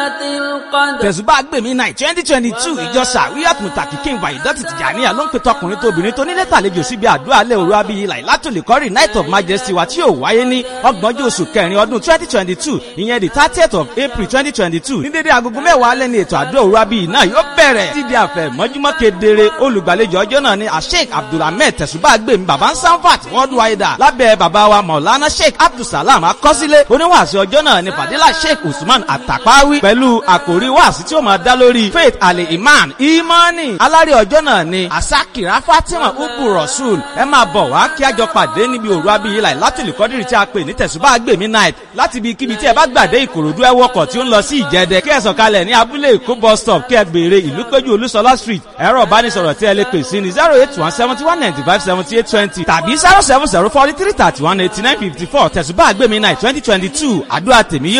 tẹ̀sùbá gbèmí náà twenty twenty two ìjọ sàríyàt mùtàkì kí n wà ìdọ́tì tìjànìyà ló ń pe tọkùnrin tóbìnrin tó nílé tàlejò síbi àdúrà alẹ́ òru abiyì láì látòlè kọ́rì night of majesty wa tí yóò wáyé ní ọgbọ̀njọ́ oṣù kẹrin ọdún twenty twenty two ìyẹn the thirtieth of april twenty twenty two ní dédé agogo mẹ́wàá alẹ́ ní ètò àdúrà òru abiyì náà yóò bẹ̀rẹ̀ títí àfẹ́ mọ́júmọ́ kedere olùgbàlejò ọjọ́ náà ni asheik abdulhamid tẹ̀sùbá gbèmí baba sanfat worldwide lábẹ́ baba wa maulana sheik abdulsalam akọ́sílẹ̀ oníwàásù ọjọ́ náà ni fadila sheik usman atapawi pẹ̀lú àkòrí wàásù tí ó máa dá lórí faith ali iman imani alárè ọjọ́ náà ni asakira fatima ubu rasul ẹ máa bọ̀ wá kí a jọ pàdé níbi òru abiyí láì látìlú kọ́dírì tí a pè ní tẹ̀sùbá gbèmí night láti ibi kíbi tí ẹ bá gbàdé ìkòròdú ẹ wọkọ̀ tí ó ń lọ sí ìjẹdẹ kí ẹ sọ̀kalẹ̀ ní abúlé èkó bus stop kí ẹ béèrè ìlú péjú olúṣọlá street ẹ̀rọ ìbánisọ̀rọ̀ tí ẹ lè pè sí ní zero eight one seventy one ninety five seventy eight twenty tàbí zero seven zero forty three thirty one eighty nine fifty four tẹ̀sùbá gbèmí night twenty twenty two àdúrà tèmi yóò